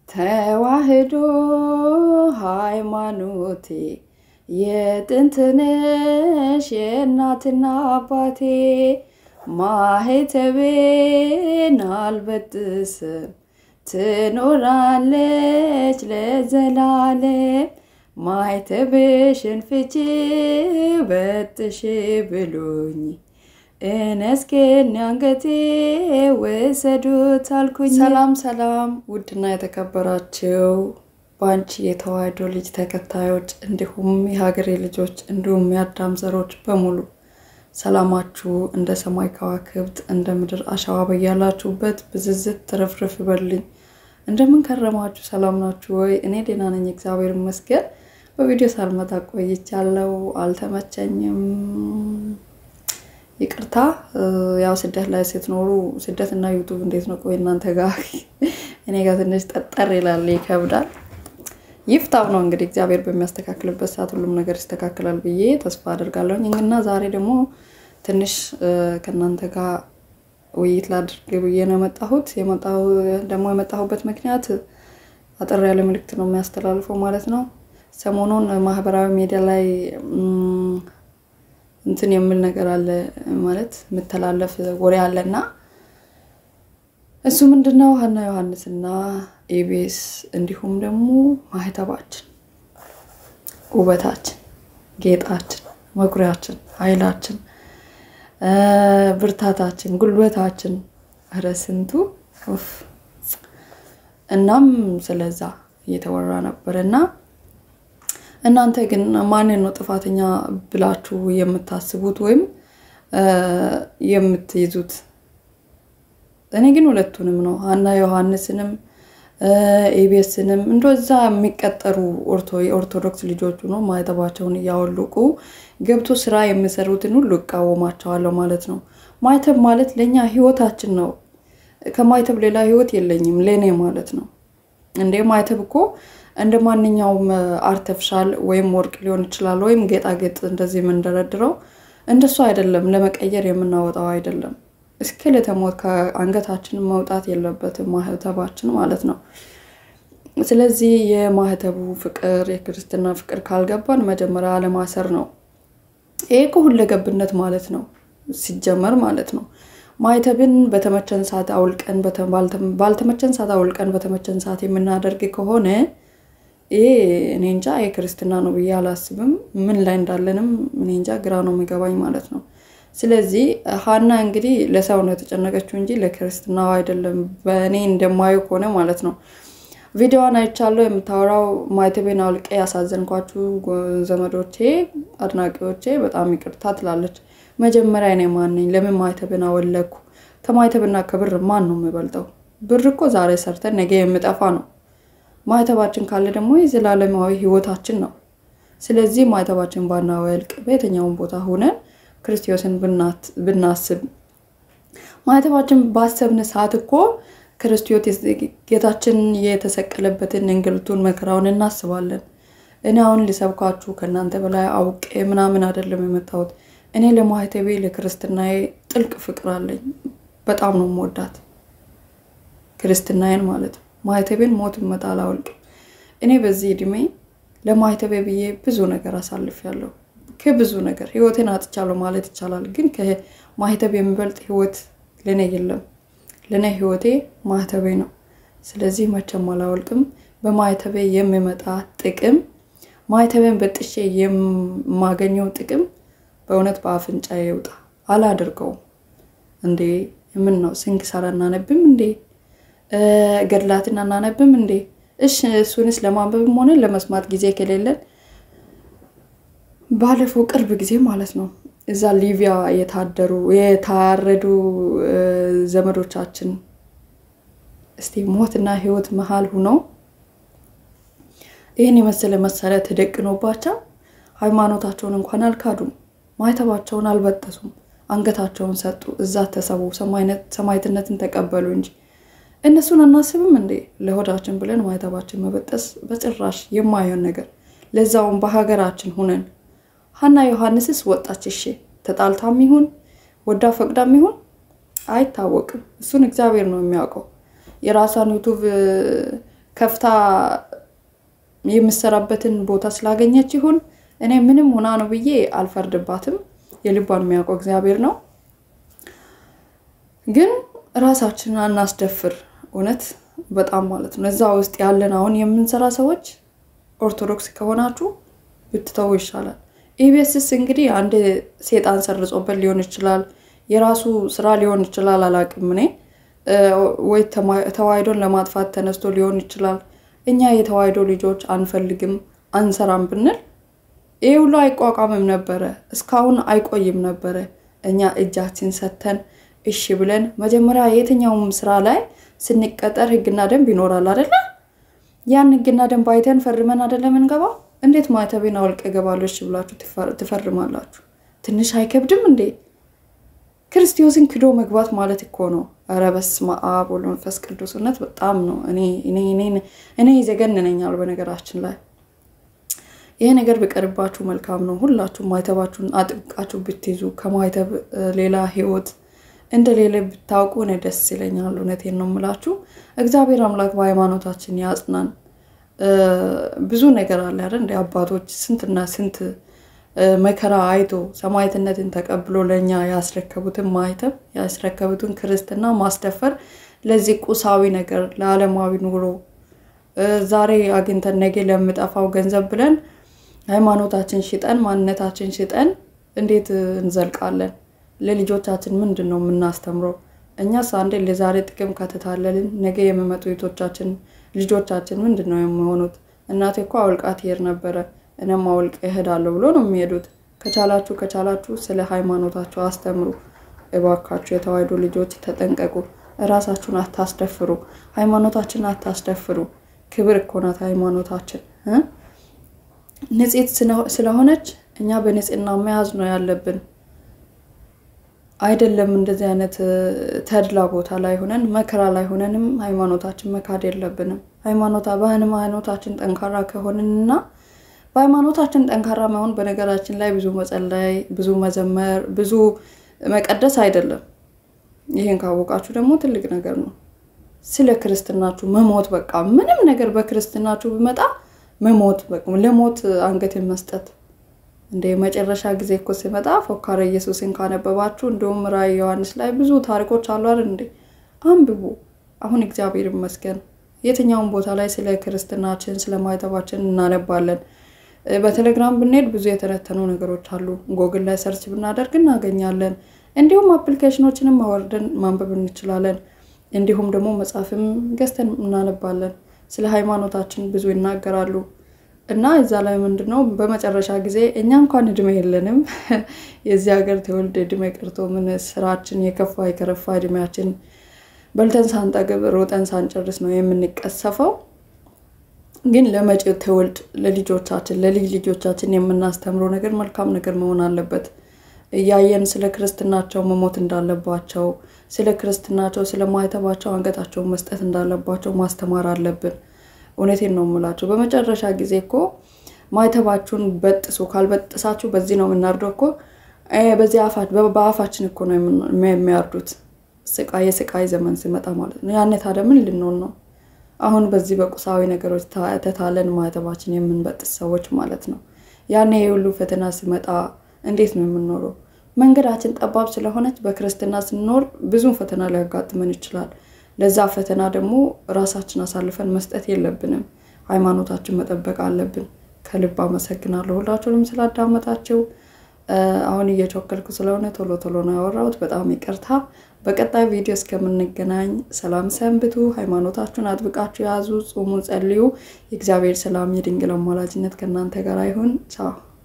ተዋህዶ ሃይማኖቴ የጥንትነሽ የእናትና አባቴ ማህተቤን አልበጥስም ትኖራለች ለዘላለም ማህተብሽን ፍቺ በጥሽ ብሎኝ እነስኬን አንገቴ ወሰዱት አልኩኝ። ሰላም ሰላም! ውድና የተከበራችሁ በአንቺ የተዋህዶ ልጅ ተከታዮች እንዲሁም የሀገሬ ልጆች እንዲሁም የአዳም ዘሮች በሙሉ ሰላማችሁ እንደ ሰማይ ከዋክብት እንደ ምድር አሸዋ በያላችሁበት ብዝዝት ትርፍርፍ ይበልኝ። እንደምን ከረማችሁ? ሰላም ናችሁ ወይ? እኔ ደህና ነኝ፣ እግዚአብሔር ይመስገን። በቪዲዮ ሳልመጣ ቆይቻለሁ፣ አልተመቸኝም፣ ይቅርታ። ያው ስደት ላይ ስትኖሩ ስደት እና ዩቱብ እንዴት ነው? ቆይ እናንተ ጋር እኔ ጋር ትንሽ ጠጠር ይላል፣ ይከብዳል። ይፍታው ነው እንግዲህ እግዚአብሔር በሚያስተካክልበት ሰዓት ሁሉም ነገር ይስተካከላል ብዬ ተስፋ አደርጋለሁ። እና ዛሬ ደግሞ ትንሽ ከእናንተ ጋር ውይይት ላድርግ ብዬ ነው የመጣሁት። ደግሞ የመጣሁበት ምክንያት አጠር ያለ መልዕክት ነው የሚያስተላልፈው ማለት ነው። ሰሞኑን ማህበራዊ ሚዲያ ላይ እንትን የሚል ነገር አለ ማለት የምተላለፍ ወሬ አለና እሱ ምንድነው ሀና ዮሐንስና ኢቢኤስ እንዲሁም ደግሞ ማህተባችን፣ ውበታችን፣ ጌጣችን፣ መኩሪያችን፣ ኃይላችን፣ ብርታታችን፣ ጉልበታችን ኧረ ስንቱ እናም ስለዛ እየተወራ ነበር እና እናንተ ግን ማንን ነው ጥፋተኛ ብላችሁ የምታስቡት ወይም የምትይዙት? እኔ ግን ሁለቱንም ነው ሀና ዮሐንስንም ኢቢኤስንም እንደዛ የሚቀጠሩ የኦርቶዶክስ ልጆቹ ነው ማህተባቸውን እያወልቁ ገብቶ ስራ የሚሰሩትን ሁሉ እቃወማቸዋለሁ ማለት ነው። ማህተብ ማለት ለእኛ ህይወታችን ነው። ከማህተብ ሌላ ህይወት የለኝም ለእኔ ማለት ነው። እንዴ ማህተብ እኮ እንደ ማንኛውም አርተፍሻል ወይም ወርቅ ሊሆን ይችላል፣ ወይም ጌጣጌጥ እንደዚህ የምንደረድረው እንደሱ አይደለም። ለመቀየር የምናወጣው አይደለም። እስከ ለተሞት ከአንገታችን መውጣት የለበትም ማህተባችን ማለት ነው። ስለዚህ የማህተቡ ፍቅር የክርስትና ፍቅር ካልገባን መጀመሪያ አለማሰር ነው። ይሄ እኮ ሁለገብነት ማለት ነው ሲጀመር ማለት ነው። ማህተብን በተመቸን ሰዓት አውልቀን ባልተመቸን ሰዓት አውልቀን በተመቸን ሰዓት የምናደርግ ከሆነ ይሄ እኔ እንጃ የክርስትና ነው ብዬ አላስብም። ምን ላይ እንዳለንም እኔ እንጃ ግራ ነው የሚገባኝ ማለት ነው። ስለዚህ ሀና እንግዲህ ለሰው ነው የተጨነቀችው እንጂ ለክርስትናው አይደለም። በእኔ እንደማየው ከሆነ ማለት ነው። ቪዲዮዋን አይቻለሁ። የምታወራው ማህተቤን አውልቄ ያሳዘንኳችሁ ዘመዶቼ፣ አድናቂዎቼ በጣም ይቅርታ ትላለች። መጀመሪያ እኔ ማን ነኝ? ለምን ማህተብን አወለኩ? ከማህተብና ከብር ማን ነው የሚበልጠው? ብር እኮ ዛሬ ሰርተን ነገ የምጠፋ ነው። ማህተባችን ካለ ደግሞ የዘላለማዊ ህይወታችን ነው። ስለዚህ ማህተባችን ባናወልቅ በየትኛውን ቦታ ሆነን ክርስቶስን ብናስብ ማህተባችን ባሰብን ሰዓት እኮ ክርስቶስ ጌታችን የተሰቀለበትን እንግልቱን መከራውን እናስባለን። እኔ አሁን ሊሰብካችሁ ከእናንተ በላይ አውቄ ምናምን አይደለም የመጣሁት። እኔ ለማህተቤ ለክርስትናዬ ጥልቅ ፍቅር አለኝ። በጣም ነው የምወዳት ክርስትናዬን ማለት ነው። ማህተቤን ሞት መጣ አላወልቅም። እኔ በዚህ እድሜ ለማህተቤ ብዬ ብዙ ነገር አሳልፌያለሁ። ከብዙ ነገር ህይወቴን አጥቻለሁ ማለት ይቻላል። ግን ከማህተብ የሚበልጥ ህይወት ለእኔ የለም። ለእኔ ህይወቴ ማህተቤ ነው። ስለዚህ መቼም አላወልቅም። በማህተቤ የሚመጣ ጥቅም ማህተቤን በጥሼ የማገኘው ጥቅም በእውነት በአፍንጫ ይውጣ። አላደርገውም እንዴ! ምን ነው ስንክሳር አናነብም እንዴ? ገድላትን አናነብም እንዴ? እሺ እሱንስ ለማንበብም ሆነ ለመስማት ጊዜ ከሌለን ባለፈው ቅርብ ጊዜ ማለት ነው እዛ ሊቢያ የታደሩ የታረዱ ዘመዶቻችን እስቲ ሞትና ህይወት መሀል ሁነው ይህን የመሰለ መሳሪያ ተደቅኖባቸው ሃይማኖታቸውን እንኳን አልካዱም፣ ማህተባቸውን አልበጠሱም፣ አንገታቸውን ሰጡ፣ እዛ ተሰቡ፣ ሰማዕትነትን ተቀበሉ እንጂ እነሱን አናስብም እንዴ? ለሆዳችን ብለን ማህተባችን መበጠስ በጭራሽ የማይሆን ነገር፣ ለዛውም በሀገራችን ሁነን ሀና ዮሐንስስ ወጣች። እሺ ተጣልታም ይሁን ወዳ ፈቅዳም ይሁን አይታወቅም። እሱን እግዚአብሔር ነው የሚያውቀው። የራሷን ዩቱብ ከፍታ የምሰራበትን ቦታ ስላገኘች ይሁን እኔ ምንም ሆና ነው ብዬ አልፈርድባትም። የልቧን የሚያውቀው እግዚአብሔር ነው። ግን ራሳችንን አናስደፍር። እውነት በጣም ማለት ነው። እዛ ውስጥ ያለን አሁን የምንሰራ ሰዎች ኦርቶዶክስ ከሆናችሁ ብትተው ይሻላል። ኢቢኤስስ እንግዲህ አንድ ሴጣን ሰርጾበት ሊሆን ይችላል፣ የራሱ ስራ ሊሆን ይችላል። አላቅም እኔ ወይ ተዋሕዶን ለማጥፋት ተነስቶ ሊሆን ይችላል። እኛ የተዋሕዶ ልጆች አንፈልግም አንሰራም ብንል ይህ ሁሉ አይቋቋምም ነበረ፣ እስካሁን አይቆይም ነበረ። እኛ እጃችን ሰተን እሺ ብለን መጀመሪያ የትኛውም ስራ ላይ ስንቀጠር ህግና ደንብ ይኖራል አደለ? ያን ህግና ደንብ አይተን ፈርመን አደለ ምንገባው? እንዴት ማተቤን አውልቅ እገባለሁ እሺ ብላችሁ ትፈርማላችሁ? ትንሽ አይከብድም እንዴ? ክርስቶስን ክዶ መግባት ማለት እኮ ነው። ኧረ በስመ አብ ወወልድ ወመንፈስ ቅዱስ እውነት በጣም ነው። እኔ ይዘገንነኛል በነገራችን ላይ ይሄ ነገር ቢቀርባችሁ መልካም ነው። ሁላችሁም ማይተባችሁን አጥብቃችሁ ብትይዙ ከማይተብ ሌላ ህይወት እንደሌለ ብታውቁ እኔ ደስ ይለኛል። እውነቴን ነው የምላችሁ። እግዚአብሔር አምላክ በሃይማኖታችን ያጽናን። ብዙ ነገር አለ አይደል? እንደ አባቶች ስንትና ስንት መከራ አይቶ ሰማዕትነትን ተቀብሎ ለእኛ ያስረከቡትን ማይተብ ያስረከቡትን ክርስትና ማስደፈር ለዚህ ቁሳዊ ነገር ለዓለማዊ ኑሮ ዛሬ አግኝተን ነገ ለምጠፋው ገንዘብ ብለን ሃይማኖታችን ሽጠን ማንነታችን ሽጠን እንዴት እንዘልቃለን? ለልጆቻችን ምንድን ነው የምናስተምረው? እኛስ አንዴ ለዛሬ ጥቅም ከተታለልን ነገ የሚመጡ ቤቶቻችን ልጆቻችን ምንድን ነው የሚሆኑት? እናቴ እኮ አውልቃ ትሄድ ነበረ እኔም አውልቅ እሄዳለሁ ብሎ ነው የሚሄዱት። ከቻላችሁ ከቻላችሁ ስለ ሃይማኖታችሁ አስተምሩ እባካችሁ። የተዋሕዶ ልጆች ተጠንቀቁ። እራሳችሁን አታስደፍሩ። ሃይማኖታችን አታስደፍሩ። ክብር እኮ ናት ሃይማኖታችን። ንጽሕት ስለሆነች እኛ በንጽሕና መያዝ ነው ያለብን። አይደለም እንደዚህ አይነት ተድላ ቦታ ላይ ሆነን መከራ ላይ ሆነንም ሃይማኖታችን መካድ የለብንም። ሃይማኖታ በሃይማኖታችን ጠንካራ ከሆንንና በሃይማኖታችን ጠንካራ መሆን በነገራችን ላይ ብዙ መጸለይ፣ ብዙ መዘመር፣ ብዙ መቀደስ አይደለም። ይህን ካወቃችሁ ደግሞ ትልቅ ነገር ነው። ስለ ክርስትናችሁ መሞት በቃ ምንም ነገር በክርስትናችሁ ቢመጣ መሞት ለሞት አንገትን መስጠት እንደ መጨረሻ ጊዜ እኮ ሲመጣ ፎካረ ኢየሱስን ካነበባችሁ እንዲሁም ራዕይ ዮሐንስ ላይ ብዙ ታሪኮች አሉ አይደል እንዴ? አንብቡ። አሁን እግዚአብሔር ይመስገን የትኛውን ቦታ ላይ ስለ ክርስትናችን ስለ ማይተባችን እናነባለን። በቴሌግራም ብንሄድ ብዙ የተነተኑ ነገሮች አሉ። ጎግል ላይ ሰርች ብናደርግ እናገኛለን። እንዲሁም አፕሊኬሽኖችንም አወርደን ማንበብ እንችላለን። እንዲሁም ደግሞ መጽሐፍም ገዝተን እናነባለን። ስለ ሃይማኖታችን ብዙ ይናገራሉ እና እዛ ላይ ምንድን ነው በመጨረሻ ጊዜ እኛ እንኳን እድሜ የለንም የዚህ ሀገር ትውልድ እድሜ ቀርቶ ምን ስራችን የከፋ የከረፋ እድሜያችን በልተን ሳንጠግብ ሮጠን ሳንጨርስ ነው የምንቀሰፈው። ግን ለመጪው ትውልድ ለልጆቻችን ለልጅ ልጆቻችን የምናስተምረው ነገር መልካም ነገር መሆን አለበት። እያየን ስለ ክርስትናቸው መሞት እንዳለባቸው፣ ስለ ክርስትናቸው ስለ ማይተባቸው አንገታቸውን መስጠት እንዳለባቸው ማስተማር አለብን። እውነቴን ነው የምላቸው። በመጨረሻ ጊዜ እኮ ማይተባችሁን በጥሱ፣ ካልበጥሳችሁ በዚህ ነው የምናርደው እኮ በዚህ በአፋችን እኮ ነው የሚያርዱት። ስቃይ የስቃይ ዘመን ሲመጣ ማለት ነው። ያኔ ታዲያ ምን ልንሆን ነው? አሁን በዚህ በቁሳዊ ነገሮች ተታለን ማህተባችን የምንበጥስ ሰዎች ማለት ነው። ያኔ የሁሉ ፈተና ሲመጣ እንዴት ነው የምንኖረው? መንገዳችን ጠባብ ስለሆነች በክርስትና ስንኖር ብዙ ፈተና ሊያጋጥመን ይችላል። ለዛ ፈተና ደግሞ ራሳችን አሳልፈን መስጠት የለብንም። ሃይማኖታችን መጠበቅ አለብን። ከልብ አመሰግናለሁ ሁላችሁንም ስላዳመጣችሁ። አሁን እየቾከልኩ ስለሆነ ቶሎ ቶሎ ነው ያወራሁት። በጣም ይቅርታ። በቀጣይ ቪዲዮ እስከምንገናኝ ሰላም ሰንብቱ። ሃይማኖታችሁን አጥብቃችሁ ያዙ፣ ጾሙ፣ ጸልዩ። የእግዚአብሔር ሰላም የድንግል አማላጅነት ከእናንተ ጋር ይሁን። ቻው